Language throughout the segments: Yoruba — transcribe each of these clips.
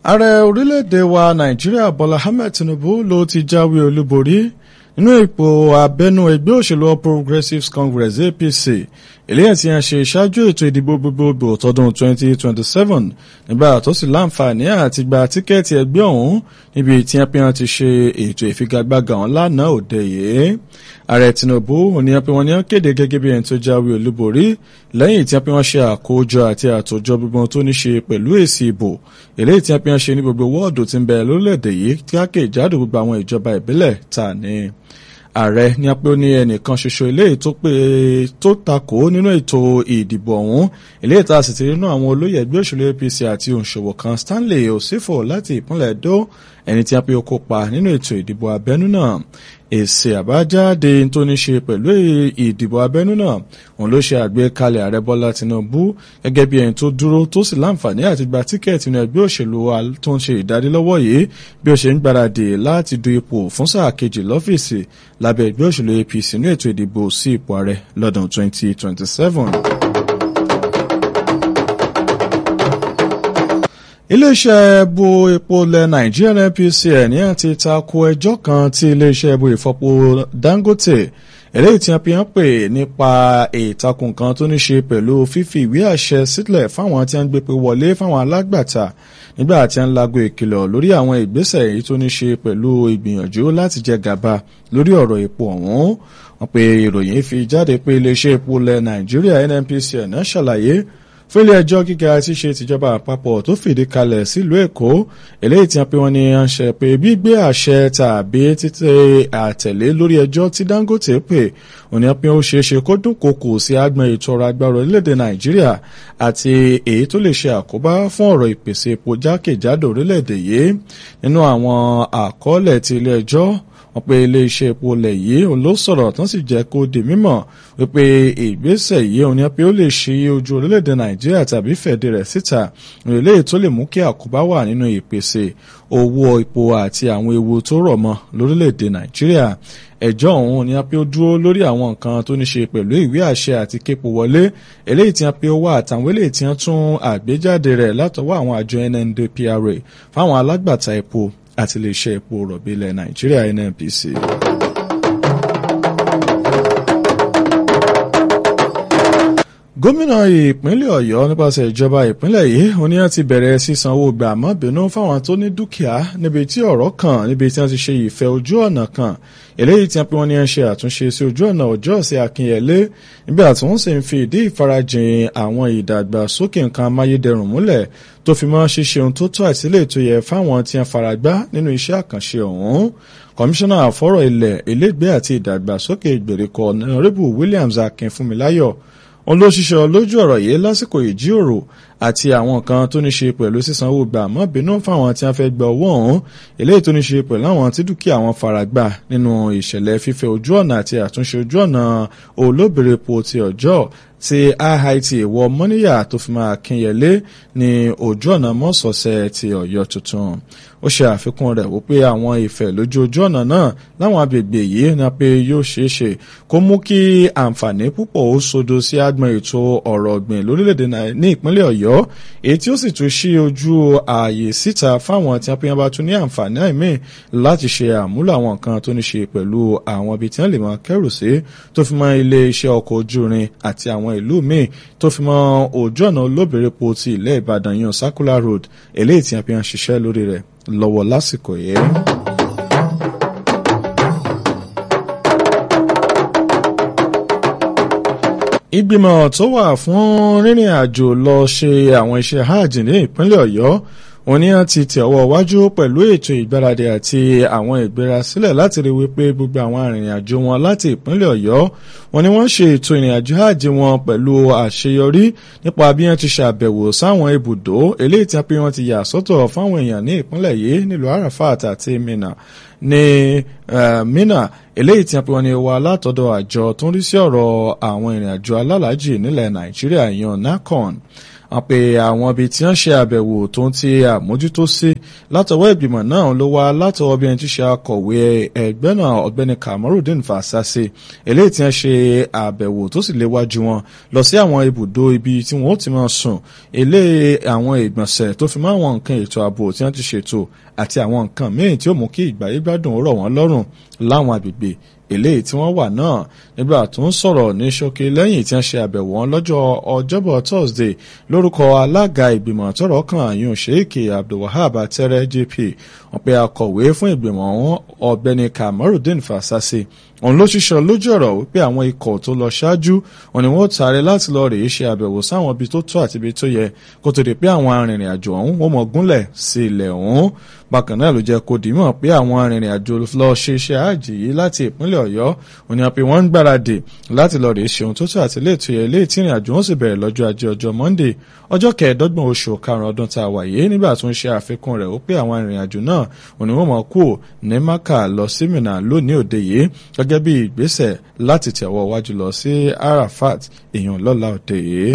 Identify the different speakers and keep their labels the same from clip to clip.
Speaker 1: ààrẹ orílẹ̀-èdè wa nàìjíríà bọ́lá ahmed tinubu ló ti jáwé olúborí nínú ipò abẹ́nú ẹgbẹ́ òṣèlú all progressives congress apc eléyìí tí a ṣe ṣáájú ètò ìdìbò gbogbogbò tọdún 2027 nígbà tó sì láǹfààní àti gba tíkẹ́ẹ̀tì ẹgbẹ́ ọ̀hún níbi tí wọ́n ti ṣe ètò ìfigagbága ọ̀hún lánàá òde yìí ààrẹ tinubu òní pé wọ́n ní wọ́n kéde gẹ́gẹ́ bí ẹni tó jáwé olúborí lẹ́yìn tí wọ́n ṣe àkójọ àti àtòjọ gbogbo tó ní ṣe pẹ̀lú èsì ìbò eléyìí tí wọ́n ṣe ní gbogbo wọ́ọ̀dù tí ń bẹ lórílẹ̀‐èdè yìí tí wọ́n kéjádò gbogbo àwọn ìjọba ìbílẹ̀ ta ni ààrẹ ní apẹ́ ó ní ẹnìkan ṣoṣo eléyìí tó pé tó takò nínú ètò ìdìbò ọ̀hún eléyìí tá a sì ti rí nínú àwọn olóyè ẹgbẹ́ òṣèlú apc àti òǹṣòwò kan stanley osifo láti ìpínlẹ̀ edo ẹni tí a pé ó kópa nínú ètò ìdìbò abẹ́nú náà èsì àbájáde tó ní ṣe pẹ̀lú ìdìbò abẹ́nú náà òun ló ṣe àgbékalẹ̀ ààrẹ bọ́lá tinubu gẹ́gẹ́ bí ẹni tó dúró tó sì láǹfààní àti gba tíkẹ́ẹ̀tì nínú ẹgbẹ́ òṣèlú wa tó ń ṣe ìdádélọ́wọ́ yìí bí ó ṣe ń gbáradì láti du ipò fún sáà kejì lọ́fíìsì lábẹ́ ẹgbẹ́ òṣèlú apc ní ètò ìdìbò sí ipò ààrẹ lọ́dún 2027. iléeṣẹ́ ẹbú epo ilẹ̀ nàìjíríà npcl ní àti tako ẹjọ́ kan tí iléeṣẹ́ ẹbú ìfọpo dangote eléyìí tí wọ́n fi hàn pé nípa ìtakùn kan tó ní ṣe pẹ̀lú fífi ìwé àṣẹ sílẹ̀ fáwọn tí wọ́n gbé pé wọlé fáwọn alágbàtà nígbà tí wọ́n lago ìkìlọ̀ lórí àwọn ìgbésẹ̀ èyí tó ní ṣe pẹ̀lú ìgbìyànjú láti jẹ gàba lórí ọ̀rọ̀ epo ọ̀hún wọ́n pe ìròyìn fi jáde pé iléeṣẹ́ epo ilẹ̀ nàìjíríà nnpcl náà ṣàlàyé fún ilé ẹjọ́ gíga tí ṣe tìjọba àpapọ̀ tó fìdí kalẹ̀ sílùú èkó eléyìí tí wọ́n pe wọ́n ní àṣẹ pé gbígbé àṣẹ tàbí títẹ àtẹ̀lé lórí ẹjọ́ tí dangote pè òní pé ó ṣeé ṣe kó dúnkokò sí agbọn ètò ọrọ̀ agbára orílẹ̀-èdè nàìjíríà àti èyí tó lè ṣe àkóbá fún ọ̀rọ̀ ìpèsè epo jákèjádò orílẹ̀-èdè yìí nínú àwọn àkọọ́lẹ̀ ti ilé ẹjọ́ wọ́n pe iléeṣẹ́ epo ilẹ̀ yìí òun ló sọ̀rọ̀ tán sì jẹ́ kó di mímọ̀ wípé ìgbésẹ̀ yìí òun ni pé ó lè ṣí ojú orílẹ̀-èdè nàìjíríà tàbí fẹ̀dí rẹ̀ síta ìrẹ̀lẹ̀ tó lè mú kí àkóbá wà nínú ìpèsè owó epo àti àwọn ewu tó rọ̀ mọ́ lórílẹ̀-èdè nàìjíríà ẹjọ́ ọ̀hún ni a pé ó dúró lórí àwọn nǹkan tó ní ṣe pẹ̀lú ìwé àṣẹ àti képo wọlé eléyìí tí a pé ó wà àtàwọn eléyìí tí wọ́n tún àgbéjáde rẹ̀ látọwọ́ àwọn àjọ nndpra fáwọn alágbàtà epo àti iléeṣẹ́ epo rọ̀bì ilẹ̀ nàìjíríà nnpc. gómìnà ìpínlẹ̀ ọ̀yọ́ nípasẹ̀ ìjọba ìpínlẹ̀ yìí oníyàn ti bẹ̀rẹ̀ sísan owó gbà mọ́ bínú fáwọn tó ní dúkìá níbi tí ọ̀rọ̀ kàn níbi tí wọ́n ti ṣe ìfẹ́ ojú ọ̀nà kan eléyìí tí wọ́n pe wọ́n ní ẹ̀ ṣe àtúnṣe sí ojú ọ̀nà ọjọ́ ọ̀sẹ̀ akínyẹlé nígbà tí wọ́n sì ń fi ìdí ìfarajìn àwọn ìdàgbàsókè nǹkan amáyédẹrùn múlẹ̀ tó fi mọ́ ṣíṣe ohun tó tọ́ àtìlẹ́ tó yẹ fáwọn tí wọ́n faragbá nínú iṣẹ́ àkànṣe ọ̀hún kọmíṣánná àfọ́rọ̀ ilẹ̀ ilégbé àti ìdàgbàsókè ìgbèríko ọ̀nàrẹ́bù Williams Akínfúnmiláyọ̀ òun ló ṣiṣẹ́ lójú ọ̀rọ̀ yìí lásìkò ìjíròrò àti àwọn nǹkan tó ní ṣe pẹ̀lú sísanwó gbà mọ́ bínú fáwọn tí wọ́n fẹ́ gba owó ọ̀hún eléyìí tó ní ṣe pẹ̀lú àwọn tí dúkìá wọn faragbá nínú ìṣẹ̀lẹ̀ fífẹ́ ojú ọ̀nà àti àtúnṣe ojú ọ̀nà olóbìrepo ti ọjọ́ ti IIT ìwọ mọ́níyà tó fi máa kínyẹlé ní ojú ọ̀nà mọ́sọ̀ọ̀sẹ̀ ti ọ̀yọ́ tuntun ó ṣe àfikún rẹ̀ wípé àwọn ìfẹ́ lójú ojú ọ̀nà náà láwọn agbègbè yìí ní pé yóò ṣeé ṣe kó mú kí àǹfààní púpọ̀ ó sodo sí agbọn ètò ọ̀rọ̀ ọ̀gbìn lórílẹ̀‐èdè ní ìpínlẹ̀ ọ̀yọ́ èyí tí ó sì tún ṣí ojú ààyè síta fáwọn tí wọ́n bá tún ní àǹfààní àìmí láti ṣe àmúlò àwọn nǹkan tó ní ṣe pẹ̀lú àwọn ibi tí wọ́n lè máa kẹ́rù sí tó fi mọ́ ilé iṣẹ́ ọkọ̀ ojú irin àti àwọn ìlú míì tó fi mọ́ ojú ọ̀nà olóbìrepo ti ilẹ̀ ìbàdàn yan circular road eléyìí tí wọ́n fi ń ṣiṣẹ́ lórí rẹ̀ lọ́wọ́ lásìkò yìí. ìgbìmọ̀ tó wà fún rírìn àjò lọ ṣe àwọn iṣẹ́ hajj ní ìpínlẹ̀ ọ̀yọ́ wọ́n ní àti tẹ̀ ọwọ́ wájú pẹ̀lú ètò ìgbáradì àti àwọn ìgbérasílẹ̀ láti rí wípé gbogbo àwọn arìnrìn-àjò wọn láti ìpínlẹ̀ ọ̀yọ́ wọ́n ní wọ́n ṣe ètò ìrìnàjò hajj wọn pẹ̀lú àṣeyọrí nípa bí wọ́n ti ṣàbẹ̀wò sáwọn ibùdó eléyìí tí wọ́n ti yà sọ́tọ̀ fáwọn èèyàn ní ìpínlẹ̀ yìí nílùú arafat àti mina ní mina eléyìí tí wọ́n ní wá látọ̀dọ̀ àjọ tó ń rí sí ọ̀rọ̀ àwọn ìrìnàjò alálàájì nílẹ̀ nàìjíríà yan nacon wọ́n pe àwọn ibi tí wọ́n ṣe àbẹ̀wò tó ń ti àmójútó sí látọwọ́ ìgbìmọ̀ náà ló wá látọwọ́ bí ẹni tí ṣe akọ̀wé ẹgbẹ́ náà ọ̀gbẹ́ni Kamarudin Fasasi eléyìí tí wọ́n ṣe àbẹ̀wò tó sì léwájú wọn lọ sí àwọn ibùdó ibi tí wọ́n ó ti máa sùn ilé àwọn ìgbọ̀nsẹ̀ tó fi mọ́ àwọn nǹkan ètò ààbò tí wọ́n ti ṣètò àti àwọn nǹkan míì tí ó mú kí ìgbáyé gbádùn ó rọ̀ wọ́n lọ́rùn láwọn àgbègbè eléyìí tí wọ́n wà náà nígbà tó ń sọ̀rọ̀ ní ṣókí lẹ́yìn tí wọ́n ṣe àbẹ̀wò wọn lọ́jọ́ ọjọ́bọ̀ Thursday lórúkọ alága ìgbìmọ̀ tọ́rọ̀ kan àyùn Sheikh Abdulwahab Atẹ́rẹ́ JP wọ́n pe akọ̀wé fún ìgbìmọ̀ wọn ọ̀gbẹ́ni Kamarudin Fasasi òun ló ṣiṣọ́ lójú ọ̀rọ̀ wípé àwọn ikọ̀ tó lọ ṣáájú wọn ni wọ́n tààrẹ láti lọ rèé ṣe àbẹ̀wò sáwọn ibi tó tó àti ibi tó yẹ kó tó di pé àwọn arìnrìn àjò ọ̀hún wọ́n mọ̀ gúnlẹ̀ sí ilẹ̀ ọ̀hún bákan náà ló jẹ́ kó dìímọ̀ pé àwọn arìnrìn àjò lọ ṣe iṣẹ́ àjì yìí láti ìpínlẹ̀ Ọ̀yọ́ òní àpè wọ́n ń gbáradì láti lọ rèé ṣe ohun tó tó àti ilé ètò yẹ ilé tí ìrìn àjò wọn sì bẹ̀rẹ̀ lọ́jọ́ ajé ọjọ́ Monday ọjọ́ kẹẹ̀ẹ́dọ́gbọ̀n oṣù karùn-ún ọdún tá a wà yìí nígbà tó ń ṣe àfikún rẹ̀ ó pé àwọn arìnrìn àjò náà òní wọ́n mọ̀ kú ní Maka lọ sí Mina lónìí òde yìí gẹ́gẹ́ bí ìgbésẹ̀ láti tẹ̀wọ́ wájú lọ sí Arafat èèyàn lọ́la òde yìí.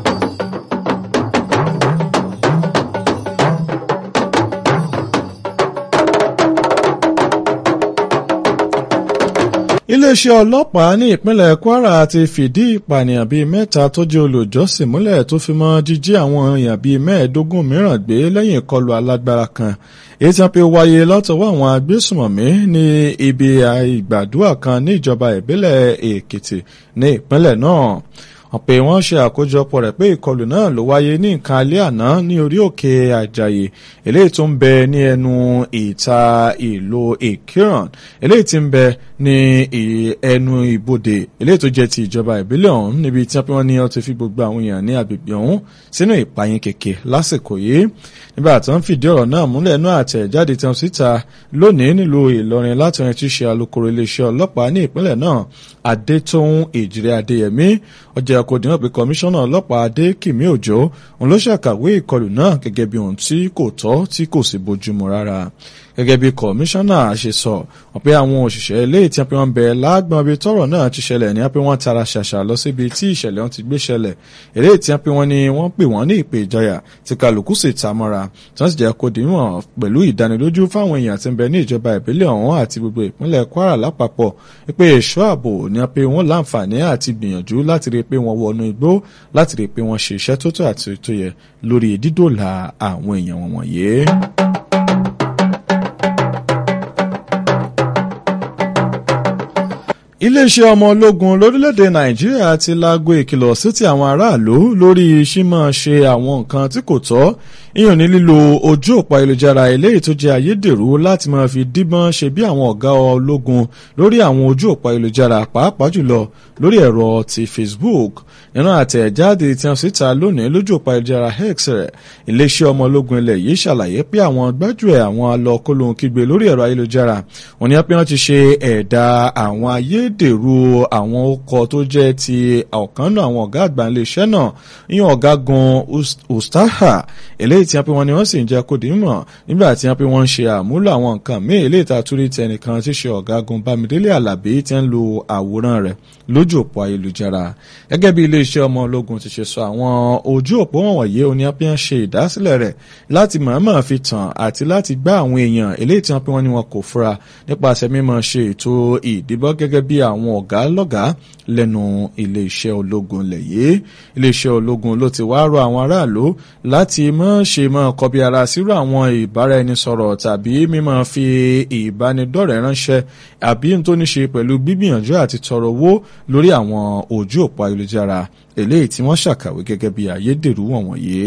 Speaker 1: iléeṣẹ́ ọlọ́pàá ní ìpínlẹ̀ Kwara ti fìdí ìpànìyàn bíi mẹ́ta tó jẹ́ olùjọ́sìn múlẹ̀ tó fi mọ́ jíjí àwọn èèyàn bíi mẹ́ẹ̀ẹ́dógún mìíràn gbé lẹ́yìn ìkọlù alágbára kan èyí tí wọ́n pe wáyé látọwọ́ àwọn agbésùmọ̀mí ní ibi ìgbàdúrà kan ní ìjọba ìbílẹ̀ Èkìtì ní ìpínlẹ̀ náà wọ́n pé wọ́n ṣe àkójọpọ̀ rẹ̀ pé ìkọlù náà ló wáyé ní nǹkan alẹ́ àná ní orí òkè àjàyè eléyìí tó ń bẹ ní ẹnu ìta ìlú ìkíràn eléyìí tí ń bẹ ní ẹnu ibodè eléyìí tó jẹ́ ti ìjọba ìbílẹ̀ ọ̀hún níbi tí wọ́n ní wọ́n ti fi gbogbo àwọn èèyàn ní agbègbè ọ̀hún sínú ìpayín kèké lásìkò yìí nígbà tí wọ́n fìdí ọ̀rọ̀ náà múlẹ̀ náà àtẹ̀jáde tí wọ́n síta lónìí nílùú Ìlọrin láti rìn tí ṣe alukoro iléeṣẹ́ ọlọ́pàá ní ìpínlẹ̀ náà Adétóhùn Èjìrẹ́ Adéyẹmí ọjà kò dín pé kọmíṣánná ọlọ́pàá Adékìmí Òjó òun ló ṣàkàwé ìkọlù náà gẹ́gẹ́ bí ohun tí kò tọ́ tí kò sì bójúmu rárá gẹ́gẹ́ bí kọmíṣánná ṣe sọ wọ́n pé àwọn òṣìṣẹ́ ilé tí wọ́n bẹ lágbọ́n ibi tọ́rọ̀ náà ti ṣẹlẹ̀ ní wọ́n tara ṣàṣà lọ síbi tí ìṣẹ̀lẹ̀ wọn ti gbé ṣẹlẹ̀ eré tí wọ́n ní wọ́n pè wọ́n ní ìpè ìjọyà tí kálukú sì ta mọ́ra tí wọ́n sì jẹ́ kó dìímọ̀ pẹ̀lú ìdánilójú fáwọn èèyàn tí ń bẹ ní ìjọba ìbílẹ̀ ọ̀hún àti gbogbo ìpínlẹ̀ Kwara lápapọ̀ pé ẹ̀ṣọ́ ààbò ní wọ́n pé wọ́n láǹfààní àti gbìyànjú láti rí pé wọ́n wọnú igbó láti rí pé wọ́n ṣe iṣẹ́ tó tó àti tó yẹ lórí dídòlà àwọn èèyàn wọn wọ̀nyí. iléeṣẹ́ ọmọ ológun lórílẹ̀‐èdè nàìjíríà ti láago ìkìlọ̀ sí ti àwọn aráàlú lórí ṣímọ̀ ṣe àwọn nǹkan tí kò tọ́ ìyàn ní lílo ojú òpó ayélujára eléyìí tó jẹ́ ayédèrú láti máa fi díbọ́n ṣe bí àwọn ọ̀gá ológun lórí àwọn ojú òpó ayélujára pàápàá jùlọ lórí ẹ̀rọ ti Facebook nínú àtẹ̀jáde tí wọ́n síta lónìí lójú òpó ayélujára X rẹ̀ iléeṣẹ́ ọmọ ológun ilẹ̀ yìí ṣàlàyé pé àwọn gbájúẹ̀ àwọn alọ́kólóhùn kígbe lórí ẹ̀rọ ayélujára wọ́n ní pé wọ́n ti ṣe ẹ̀dà àwọn ayédèrú àwọn ọkọ̀ tó jẹ́ ti ọ̀kan náà àwọn ọ̀gá àgbà iléeṣẹ́ náà ìyẹn ọ̀gágun Ustaha eléyìí tí wọ́n pe wọ́n ní wọ́n sì ń jẹ́ kó dìímọ̀ nígbà tí wọ́n pe wọ́n ń ṣe àmúlò àwọn nǹkan míì eléyìí tá a tún rí tẹnìkan tí ṣe ọ̀gágun Bámidélé Àlàbí tí ń lo àwòrán rẹ̀ lójú òpó ayélujára gẹ́gẹ́ bí iléeṣẹ́ ọmọ ológun ti ṣe sọ àwọn ojú òpó wọ̀nyí oní apẹ́yàn ṣe ìdásílẹ̀ rẹ̀ láti mọ̀ọ́mọ̀ fi tàn àti láti gbá àwọn èèyàn eléyìí tí wọ́n pe wọ́n ní wọn kò fura nípasẹ̀ mímọ̀ ṣe ètò ìdìbọ́ gẹ́gẹ́ bí àwọn ọ̀gá lọ́gàá lẹ́nu iléeṣẹ́ ológun lẹ̀ yìí iléeṣẹ́ ológun ló ti wá rọ àwọn aráàlú láti mọ̀ ṣe mọ̀ kọbi ara sírò àwọn ìbáraẹnisọ̀rọ̀ tàbí mímọ̀ fi ìbánidọ́rẹ̀ẹ́ ránṣẹ́ àbí tó ní ṣe pẹ̀lú gbígbìyànjú àti tọrọ owó lórí àwọn ojú òpó ayélujára eléyìí tí wọ́n ṣàkàwé gẹ́gẹ́ bí ayédèrú wọ̀nyí.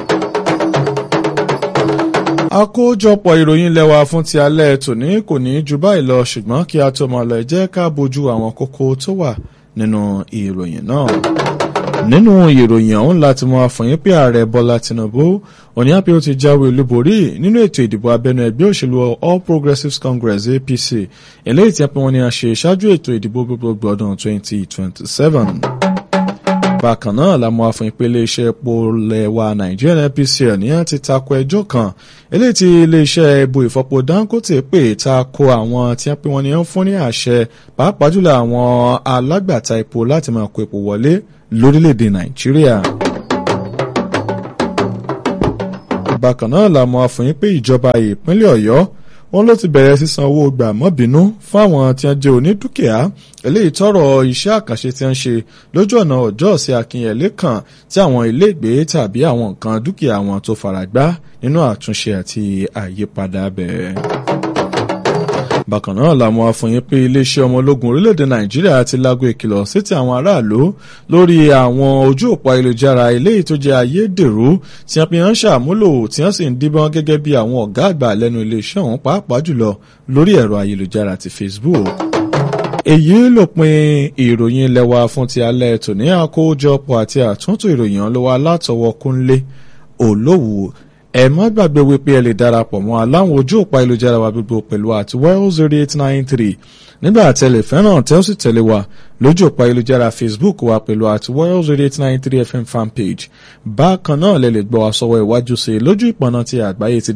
Speaker 1: àkójọpọ̀ ìròyìn lẹ́wà fún ti alẹ́ tòní kò ní ju báyìí lọ ṣùgbọ́n kí a tó máa lọ jẹ́ ká bójú àwọn kókó tó wà nínú ìròyìn náà nínú ìròyìn ọ̀hún láti mọ àfọyín pé ààrẹ bọ́lá tinubu òní àpé ó ti jáwé olúborí nínú ètò ìdìbò abẹ́nú ẹgbẹ́ òṣèlú all progressives congress apc eléyìí tí a pè wọ́n ní a ṣe ṣáájú ètò ìdìbò gbogbogbò ọdún 2027 bákan náà la mọ àfọyín pé iléeṣẹ́ epo lẹ́wà nàìjíríà npcl ní àti tako ẹjọ́ kan eléyìí tí iléeṣẹ́ epo ìfọpo dangote pè tako àwọn tí a pè wọ́n ní ń fún ní àṣẹ pàápàá jùlọ àwọn alágbàtà epo láti máa kó epo wọlé lórílẹ̀‐èdè nàìjíríà. bákan náà la mọ̀ àfọyín pé ìjọba ìpínlẹ̀ ọ̀yọ́ wọn ló ti bẹ̀rẹ̀ sísan owó gbàmọ́bínú fún àwọn tí wọ́n jẹ́ onídùkìá eléyìí tọrọ iṣẹ́ àkànṣe tí wọ́n ṣe lójú ọ̀nà ọjọ́ sí akínyẹlé kan tí àwọn iléègbé tàbí àwọn nǹkan dúkìá wọn tó faragbá nínú àtúnṣe àti àyípadà bẹ́ẹ̀ bákan náà làwọn afọyín pé iléeṣẹ́ ọmọ ológun orílẹ̀-èdè nàìjíríà ti lágbo ìkìlọ̀ sétí àwọn aráàlú lórí àwọn ojú òpó ayélujára eléyìí tó jẹ́ ayédèrú tí wọ́n fi hàn ṣàmúlò tí wọ́n sì ń díbọ́n gẹ́gẹ́ bí àwọn ọ̀gá àgbà lẹ́nu iléeṣẹ́ ọ̀hún pàápàá jùlọ lórí ẹ̀rọ ayélujára ti facebook èyí lópin ìròyìn ilẹ̀ wa fún ti alẹ́ tòní àkójọpọ̀ àti àtúntò ìròyìn ọlọ́wọ́ alátọwọ́ kúnlé olówó ẹ má gbàgbé wípé ẹ lè darapọ̀ mọ́ aláwọn ojú òpá ayélujára wa gbogbo pẹ̀lú àti well zero eight nine three nígbà tẹ́lẹ̀ fẹ́ràn tẹ́ ó sì tẹ̀lé wa lójú òpá ayélujára facebook wa pẹ̀lú àti well zero eight nine three fm fanpage bákan náà lè lè gbọ́ wa sọ́wọ́ iwájú sí lójú ìpọ̀nà ti àgbáyé ti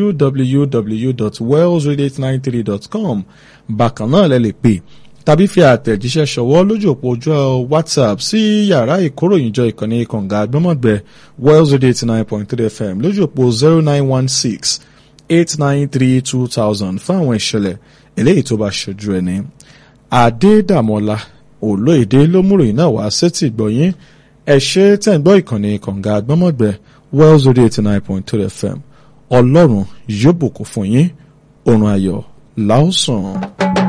Speaker 1: www.well0893.com bákan náà lè lè pè tàbí fi àtẹ̀jíṣẹ́ ṣọwọ́ lójú òpó ojú whatsapp sí yàrá ìkóròyìnjọ ìkànnì kànga àgbọ́mọ̀gbẹ́ wells radio eighty nine point three fm lójú òpó zero nine one six eight nine three two thousand fún àwọn ìṣẹ̀lẹ̀ eléyìí tó bá ṣojú ẹni. adédàmọ́lá olóyèdè lómúròyìn náà wá sétí ìgbọ̀yìn ẹ ṣe tẹ̀ ń gbọ́ ìkànnì kànga àgbọ́mọ̀gbẹ́ wells radio eighty nine point three fm ọlọ́run yóò bùkún fún yín oorun ayọ̀ láòsàn.